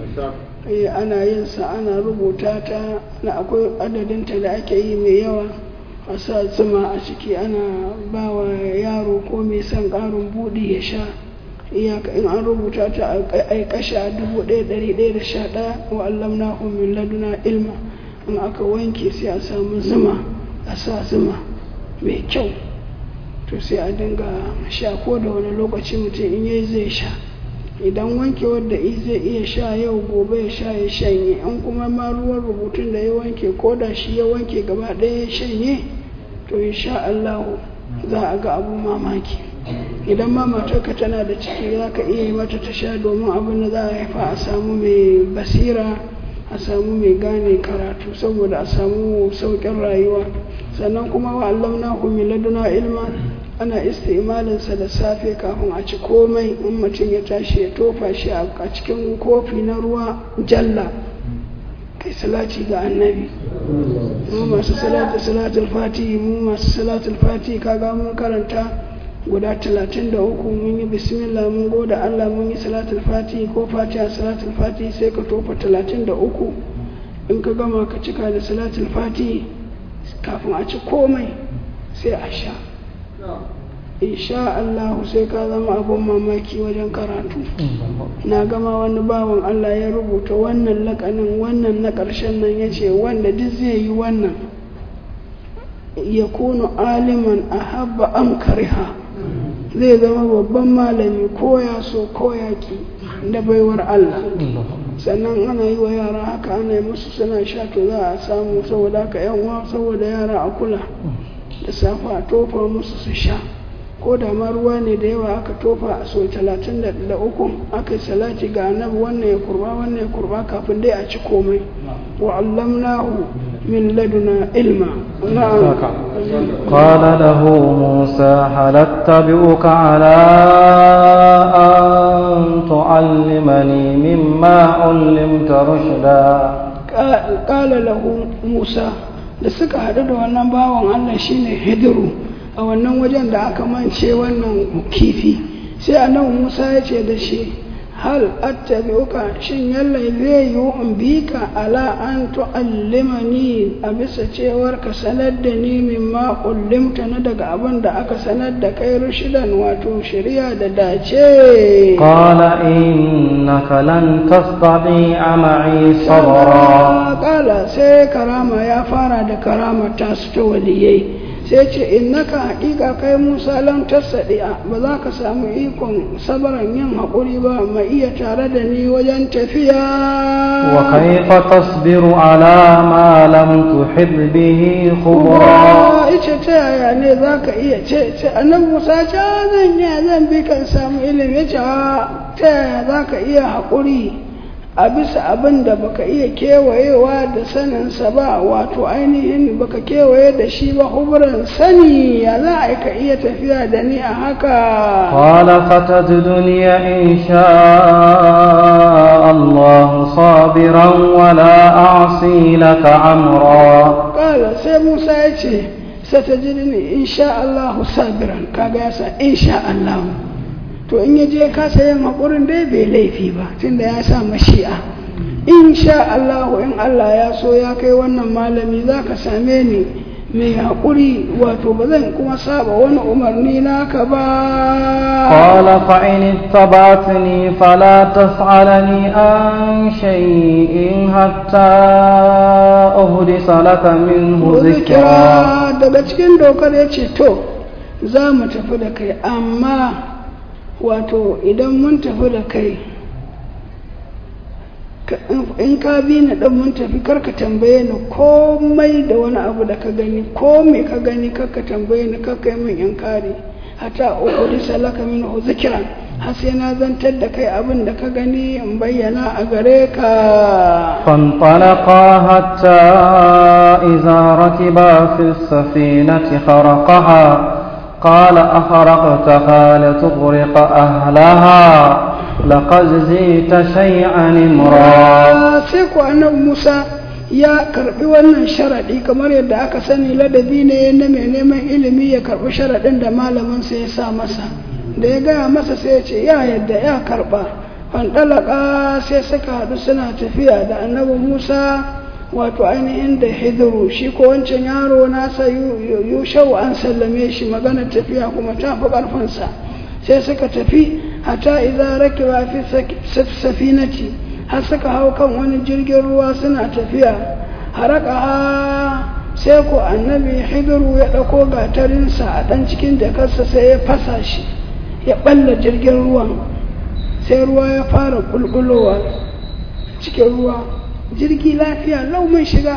ana yin sa ana rubuta ta na akwai adadinta da ake yi mai yawa a sa zuma a ciki ana ba wa yaro ko mai son ƙarin buɗi ya sha iyaka in an rubuta ta a kasha dubu ɗaya ɗari ɗaya da sha ɗaya wa allam na min laduna ilma in aka wanke sai a samu zuma a sa zuma mai kyau to sai a dinga sha ko da wani lokaci mutum in yayi zai sha idan wanke wadda zai iya sha yau gobe ya sha ya shanye in kuma ma ruwan rubutun da ya wanke ko da shi ya wanke gaba ɗaya ya shanye to insha Allah za a ga abu mamaki idan ma matarka tana da ciki za ka iya yi mata ta sha domin abin da za a haifa a samu mai basira a samu mai gane karatu saboda a samu sauƙin rayuwa sannan kuma wa allamna min laduna ilma ana istimalinsa da safe kafin a ci komai in mutum ya tashi ya tofa shi a cikin kofi na ruwa jalla kai salati ga annabi mu masu salatu salatul fati mu masu salatul fati kaga mun karanta guda talatin da uku mun yi bismillah mun goda Allah mun yi salatul fati ko fatiha salatul fati sai ka tofa talatin da uku in ka gama ka cika da salatul fati kafin a ci komai sai a sha insha Allah sai ka zama abun mamaki wajen karatu na gama wani bawan Allah ya rubuta wannan lakanin wannan na ƙarshen nan ya ce wanda duk zai yi wannan ya kunu aliman a habba am kariha zai zama babban malami ko ya so ko ya ki da baiwar Allah sannan ana yi wa yara haka ana yi musu suna sha to za a samu saboda haka yan uwa saboda yara a kula da safa a tofa musu su sha ko da ma ruwa ne da yawa aka tofa a so talatin da uku aka yi salati ga annabi wannan ya kurba wannan ya kurba kafin dai a ci komai wa allamnahu min laduna ilma na'am قال له موسى هل اتبعك على أن تعلمني مما علمت رشدا قال له موسى da suka haɗu da wannan bawan Allah shine hidiru a wannan wajen da aka mance wannan kifi sai annabi Musa ya ce da shi hal attabi'uka shin yallai zai yi in bi ka ala an tu'allimani a bisa cewar ka sanar da ni mimma ullimta na daga abin da aka sanar da kai rushidan wato shari'a da dace qala innaka lan tastati'a ma'i sabra qala sai karama ya fara da karama ta su ta waliyai sai ce innaka haƙiƙa kai musa lan tasadi'a ba za ka samu ikon sabaran yin haƙuri ba mai iya tare da ni wajen tafiya wa kaifa tasbiru ala ma lam tuhid bihi khubra ice ta yaya ne za ka iya ce ce annabi musa ce zan yi zan bi kan samu ilimi ce ta yaya za ka iya haƙuri a bisa abin da baka iya kewayewa da saninsa ba wato ainihin baka kewaye da shi ba huburan sani ya za a ka iya tafiya da ni a haka qala fatajiduni in sha Allah sabiran wa la a'si laka amra qala sai Musa ya ce satajiduni in sha Allah sabiran kaga yasa in sha Allah to in ya je kasa yin haƙurin dai bai laifi ba tunda ya sa mashi'a in sha Allah in Allah ya so ya kai wannan malami za ka same ni mai haƙuri wato ba zan kuma saba wani umarni naka ba qala fa in ittaba'tani fala tas'alani an shay'in hatta uhdisa laka minhu zikra daga cikin dokar yace to za mu tafi da kai amma wato idan mun tafi da kai in ka bi ni dan mun tafi karka tambaye ni komai da wani abu da ka gani ko me ka gani karka tambaye ni karka yi min inkari hata uku salaka min zikiran har sai na zantar da kai abin da ka gani in bayyana a gare ka فانطلقا حتى إذا ركبا في السفينة خرقها قال أخرقتها لتغرق أهلها لقد زيت شيئا امرا sai ku annabi Musa ya karbi wannan sharadi kamar yadda aka sani ladabi ne na mai neman ilimi ya karbi sharadin da malamin sa ya sa masa da ya gaya masa sai ya ce ya yadda ya karba fandalaka sai suka haɗu suna tafiya da annabi Musa wato ainihin da hidiru shi ko wancan yaro nasa yushau an sallame shi magana tafiya kuma ta fi ƙarfinsa sai suka tafi hata idan rakiba fi safinati har suka hau kan wani jirgin ruwa suna tafiya haraka sai ko annabi hidiru ya ɗauko gatarinsa a ɗan cikin jakarsa sai ya fasa shi ya ɓalla jirgin ruwan sai ruwa ya fara ƙulƙulowa cikin ruwa jirgi lafiya lau mun shiga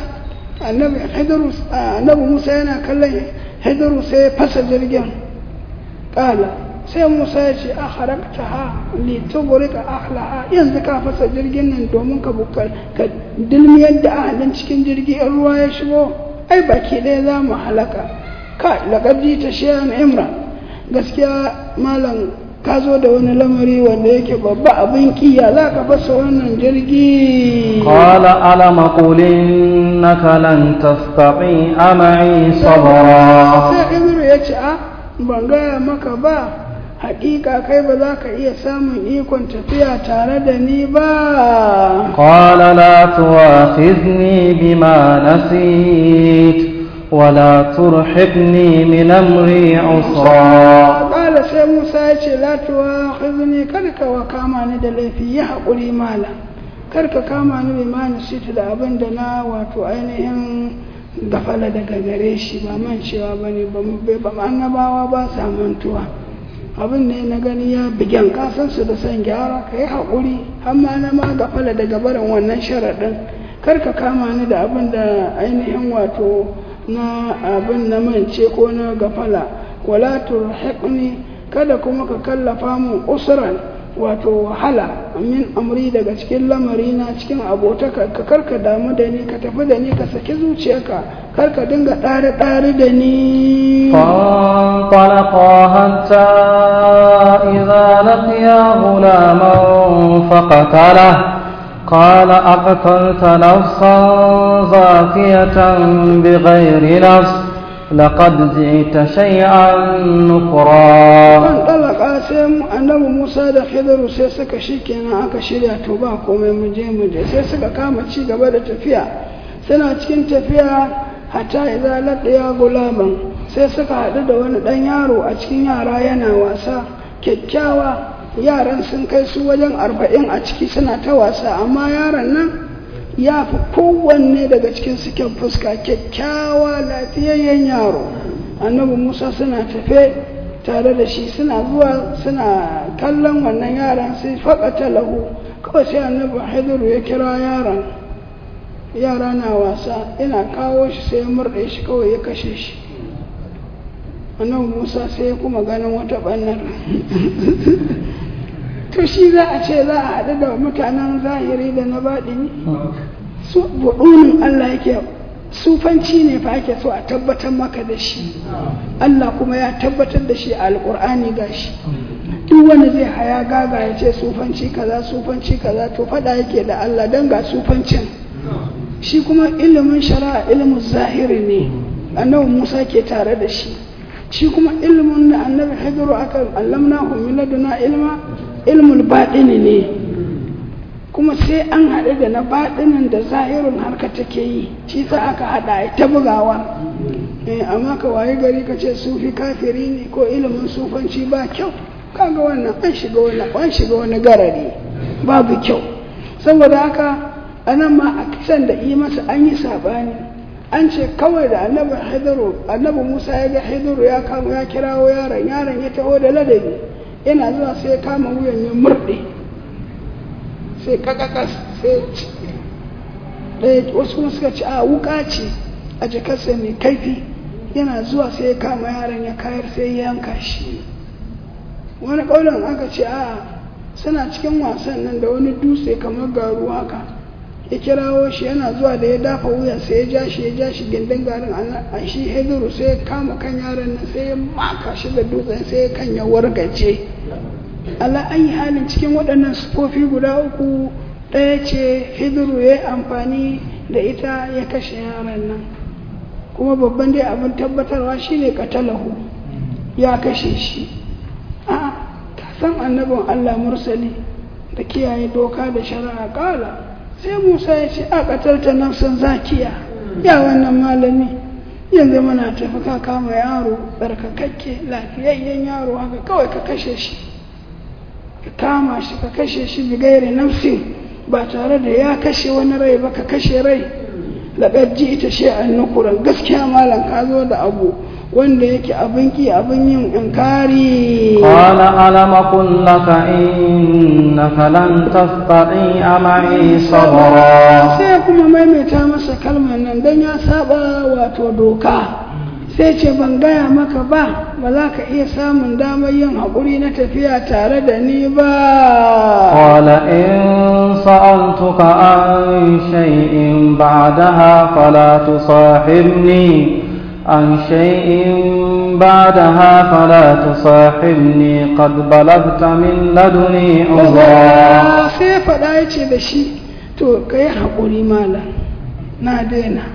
annabi musa yana kallon hidiru sai ya fasa jirgin ƙala sai musa ya ce a harakta ha litogorika ahlaha yanzu ka fasa jirgin nan domin ka bukar ka dilmiyar da ahalin cikin jirgi in ruwa ya shigo ai baki ɗaya za mu halaka ka laƙabji ta shiyan imra gaskiya malam ka zo da wani lamari wanda yake babba abin kiya za ka fasa wannan jirgi qala alam qul innaka lan tastati'a ma'i sabra sai ibnu ya ce a ban gaya maka ba hakika kai ba za ka iya samun ikon tafiya tare da ni ba qala la tu'akhidni bima nasit ولا ترحقني من أمري عسرا قال سي موسى يجي لا تواخذني كرك وكاما ني da laifi ya haƙuri mala karka kama ni bai mani sita da abin da na wato ainihin gafala daga gare shi ba man cewa ba ne ba annabawa ba sa mantuwa abin ne na gani ya bigen kasan su da son gyara ka yi haƙuri amma na ma gafala daga barin wannan sharaɗin kar ka kama ni da abin da ainihin wato na abin na mance ko na gafala wala turhiqni kada kuma ka kallafa mun usran wato wahala min amri daga cikin lamari na cikin abotaka ka karka damu da ni ka tafi da ni ka saki zuciyarka karka dinga ɗare ɗare da ni فانطلقا حتى إذا لقيا غلاما فقتله قال أقتلت نفسا زاكية بغير نفس لقد جئت شيئا نكرا طلقا sai annabi Musa da Khidiru sai suka shikenan aka shirya to ba komai mu je mu je sai suka kama ci gaba da tafiya suna cikin tafiya hatta idza laqiya gulaman sai suka haɗu da wani ɗan yaro a cikin yara yana wasa kyakkyawa yaran sun kai su wajen arba'in a ciki suna ta wasa amma yaron nan ya fi kowanne daga cikin suken fuska kyakkyawa lafiyayyen yaro annabi musa suna tafe tare da shi suna zuwa suna kallon wannan yaran sai faƙata lahu kawai sai annabi haidaru ya kira yaran yara na wasa ina kawo shi sai ya murɗe shi kawai ya kashe shi annabi musa sai ya kuma ganin wata ɓannar to shi za a ce za a haɗu da mutanen zahiri da na baɗini su buɗunin allah yake sufanci ne fa ake so a tabbatar maka da shi allah kuma ya tabbatar da shi a alƙur'ani ga shi duk wanda zai haya gaga ya ce sufanci kaza sufanci kaza to faɗa yake da allah don ga sufancin shi kuma ilimin shari'a ilimin zahiri ne annabi musa ke tare da shi shi kuma ilimin da annabi hajjaru aka allamna min laduna ilma ilmul baɗini ne kuma sai an haɗu da na baɗinin da zahirin harka take yi shi sa aka haɗa ta bugawa amma ka waye gari ka ce sufi kafiri ne ko ilimin sufanci ba kyau kaga wannan an shiga wani an shiga wani garari babu kyau saboda haka anan ma a kisan da yi masa an yi sabani an ce kawai da annabi haidaru annabi musa ya ga haidaru ya kama ya kirawo yaron yaron ya taho da ladabi yana zuwa sai ya kama wuyan ya murɗe sai kakakas sai ɗaya wasu kuma suka ce a wuka ce a jikarsa mai kaifi yana zuwa sai ya kama yaron ya kayar sai ya yanka shi wani ƙaunar aka ce a suna cikin wasan nan da wani dutse kamar garu haka ya kirawo shi yana zuwa da ya dafa wuyan sai ya ja shi ya ja shi gindin garin a shi hediru sai ya kama kan yaron nan sai ya maka shi da dutsen sai ya kan ya wargaje ala ayi halin cikin waɗannan sufofi guda uku ɗaya ce hediru ya yi amfani da ita ya kashe yaron nan kuma babban dai abin tabbatarwa shine katalahu ya kashe shi a ka san annabin allah mursali da kiyaye doka da shari'a kala sai musa ya ce a ƙatarta nafsan zakiya ya wannan malami yanzu muna tafi ka kama yaro tsarkakakke lafiyayyen yaro haka kawai ka kashe shi ka kama shi ka kashe shi bigaire nafsin ba tare da ya kashe wani rai ba ka kashe rai laƙar ji ita shi an nukuran gaskiya malam ka zo da abu wanda yake abin ki abin yin inkari qala alam aqul laka innaka lan tastati'a ma'i sabra sai kuma maimaita masa kalmar nan dan ya saba wato doka sai ce ban gaya maka ba ba za ka iya samun damar yin haƙuri na tafiya tare da ni ba qala in sa'altuka an shay'in ba'daha fala tusahibni عن شيء بعدها فلا تصاحبني قد بلغت من لدني عذرا sai faɗa ya ce da shi to ka yi haƙuri malam na daina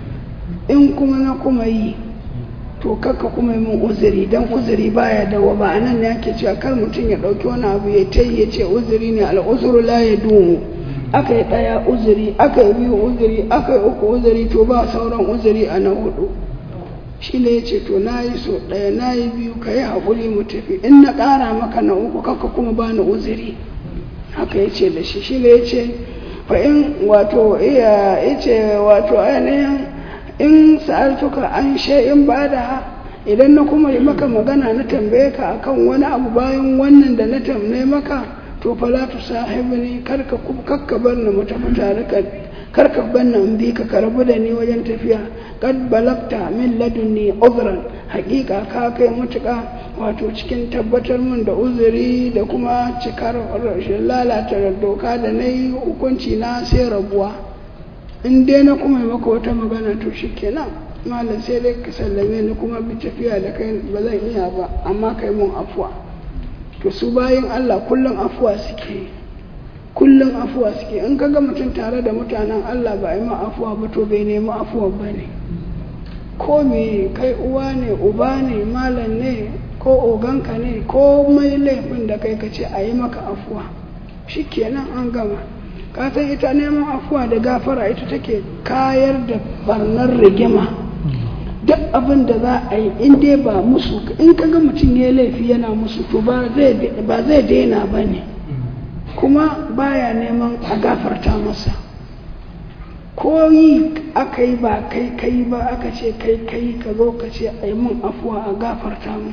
in kuma na kuma yi to kaka kuma yi min uzuri don uzuri baya dawa ba a nan ne ake cewa kar mutum ya ɗauki wani abu ya ta ya ce uzuri ne al'uzuru la ya dumu aka yi ɗaya uzuri aka yi biyu uzuri aka yi uku uzuri to ba sauran uzuri a na hudu shi ne ya ce to na yi so ɗaya na yi biyu ka yi haƙuri mu tafi in na ƙara maka na uku kaka kuma ba ni uzuri haka ya ce da shi shi ne ya ce fa in wato iya ya ce wato ainihin in sa'altuka an in ba da idan na kuma yi maka magana na tambaye ka akan wani abu bayan wannan da na tambaye maka to to fala tu sahibni karka kakka bar ni mu tafi tare ka karka bar ni in bi ka karbu da ni wajen tafiya kad balagta min ladunni uzran haƙiƙa ka kai mutuƙa wato cikin tabbatar min da uzuri da kuma cikar rashin lalata doka da na yi hukunci na sai rabuwa in dai na kuma maka wata magana to shi kenan malam sai dai ka sallame ni kuma bi tafiya da kai ba zan iya ba amma kai mun afuwa to su bayan Allah kullum afuwa suke kullum afuwa suke in ka ga mutum tare da mutanen Allah ba a yi ma afuwa ba to bai nemi afuwa ba ne ko me kai uwa ne uba ne malam ne ko oganka ne ko mai laifin da kai ka ce a yi maka afuwa shi kenan an gama ka san ita neman afuwa da gafara ita take kayar da barnar rigima duk abin da za a yi in dai ba musu in ka ga mutum ya laifi yana musu to ba zai daina ba ne kuma baya neman a gafarta masa ko yi aka yi ba kai kai ba aka ce kai kai ka zo ka ce a yi mun afuwa a gafarta mu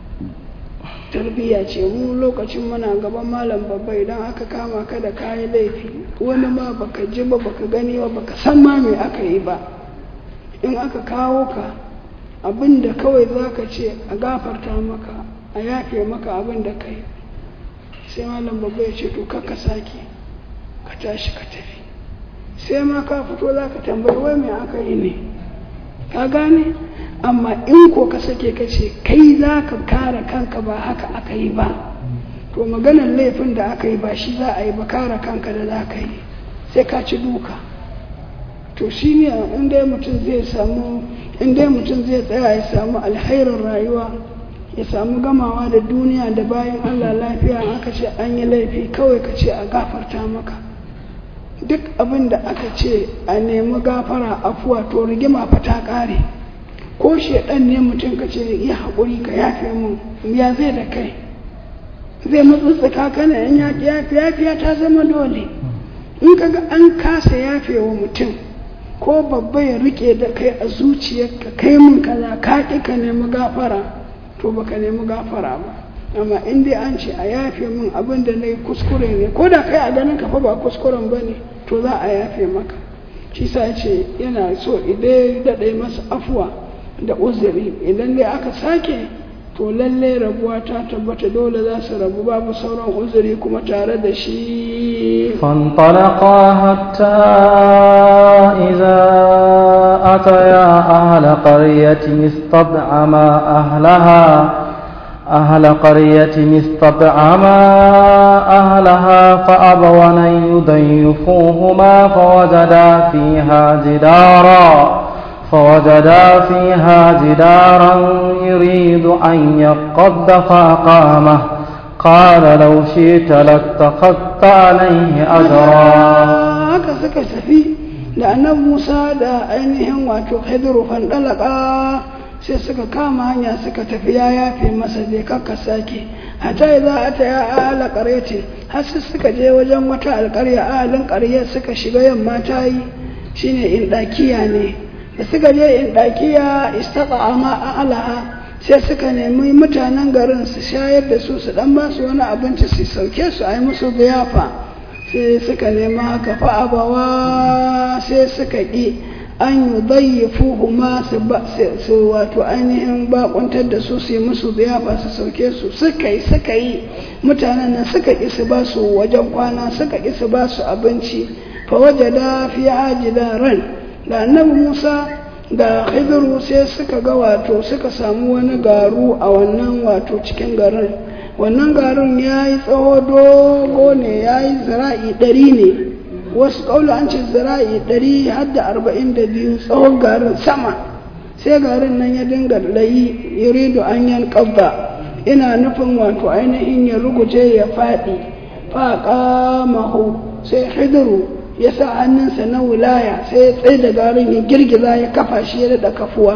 tarbiyya ce mu lokacin muna gaban malam babba idan aka kama ka da kayan laifi wani ma baka ji ba baka gani ba baka san ma me aka yi ba in aka kawo ka abin da kawai za ka ce a gafarta maka a yafe maka abin da kai sai malam babba ya ce to ka sake ka tashi ka tafi sai ma ka fito za ka tambayi wai me aka yi ne ka gane amma in ko ka sake ka ce kai za ka kare kanka ba haka aka yi ba to maganar laifin da aka yi ba shi za a yi ba kare kanka da za ka yi sai ka ci duka to shi ne inda mutum zai samu inda mutum zai tsaya ya samu alhairin rayuwa ya samu gamawa da duniya da bayan allah lafiya aka ce an yi laifi kawai ka ce a gafarta maka duk abin da aka ce a nemi gafara afuwa to rigima fa ta ƙare ko shaɗan ne mutum ka ce yi haƙuri ka yafe mun ya zai da kai zai matsattsaka kana yan yafi yafi yafiya ta zama dole in ka ga an kasa yafe wa mutum ko babba ya rike da kai a zuciyarka kai mun kaza ka ƙi ka nemi gafara to baka nemi gafara ba amma in dai an ce a yafe min abin da na yi kuskure ne ko da kai a ganin ka fa ba kuskuren ba ne to za a yafe maka shi sa ce yana so idan daɗe masa afuwa da uzuri idan dai aka sake to lalle rabuwa ta tabbata dole za su rabu babu sauran uzuri kuma tare da shi فانطلقا حتى إذا أتيا أهل قرية استطعما أهلها أهل قرية استطعما أهلها فأبوا أن يضيفوهما فوجدا فيها جدارا فوجدا فيها جدارا يريد أن يقض فأقامه قال لو شئت لاتخذت عليه أجرا haka suka tafi da annabi Musa da ainihin wato Khidru fandalaka sai suka kama hanya suka tafi ya yafe masa je kakka sake hata za a ta ya ala ƙaryace har su suka je wajen wata alƙarya ahalin ƙaryar suka shiga yamma ta yi shine in ɗakiya ne da suka je in ɗakiya istaɓa ma alaha sai suka nemi mutanen garin su shayar da su su ɗan ba su wani abinci su sauke su a yi musu biyafa sai suka nemi haka fa'abawa sai suka ƙi an yi bayyafu huma su wato ainihin bakuntar da su su yi musu biyafa su sauke su suka yi suka yi mutanen nan suka ƙi su ba su wajen kwana suka ƙi su ba su abinci fa waje da fi ajida ran da annabi musa da hibiru sai suka ga wato suka samu wani garu a wannan wato cikin garin wannan garin ya yi tsawo dogo ne ya yi zira'i ɗari ne wasu ƙaula an ce zira'i ɗari har da arba'in da biyu tsawon garin sama sai garin nan ya dinga layi yuridu an yan ƙabba ina nufin wato ainihin ya ruguje ya faɗi faƙa mahu sai hidiru ya sa hannunsa na wilaya sai ya tsaye da garin ya girgiza ya kafa shi ya daɗa kafuwa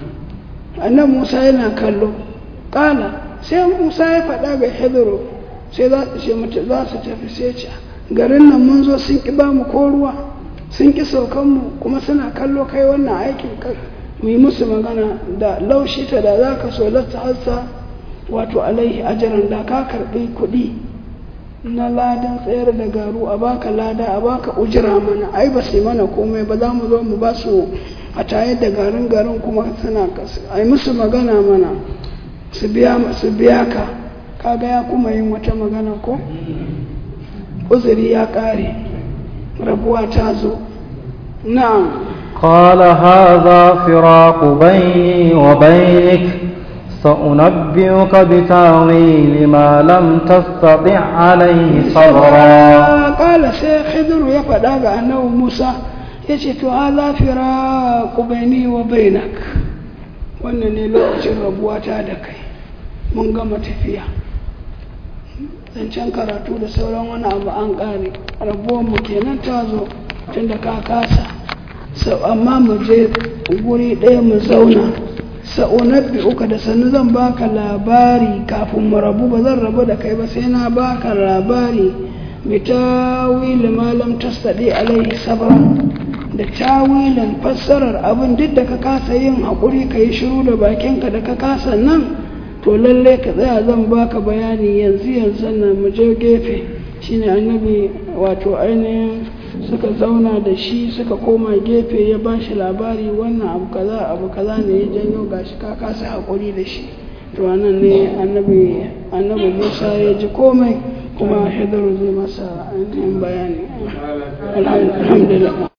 annan musa yana kallo ƙala sai musa ya faɗa ga hidiru sai za su ce mutu za su tafi sai ce garin nan mun zo sun ƙi ba mu ko ruwa sun ƙi saukan mu kuma suna kallo kai wannan aikin mu yi musu magana da laushi ta da za ka so lasta hassa wato alaihi ajaran da ka karɓi kuɗi na ladan tsayar da garu a baka lada a baka ujira mana ai ba su yi mana komai ba za mu zo mu ba su a tayar da garin garin kuma suna kasu ai musu magana mana su biya su biya ka kaga ya kuma yin wata magana ko uzuri ya kare rabuwa ta zo na'am قال هذا فراق بيني وبينك سأنبئك بتاويل ما لم تستطع عليه صبرا قال sai Khidru ya faɗa ga annabi Musa ya ce to hadha firaqu baini wa bainak wannan ne lokacin rabuwata da kai mun gama tafiya zancen karatu da sauran wani abu an ƙare rabuwar mu kenan ta zo tunda ka kasa sau amma mu je guri ɗaya mu zauna sa'unabbi uka da sannu zan baka labari kafin mu rabu ba zan rabu da kai ba sai na baka labari bi tawili malam tasadi alaihi sabran da tawilin fassarar abin duk da ka kasa yin haƙuri ka yi shiru da bakinka da ka kasa nan to lalle ka tsaya zan baka bayani yanzu yanzu nan mu je gefe shine annabi wato ainihin suka zauna da shi suka koma gefe ya ba shi labari wannan abu kaza abu kaza ne ya janyo gashi ka kasa haƙuri da shi to anan ne annabi annabi Musa ya ji komai kuma Hidiru zai masa ainihin bayani alhamdulillah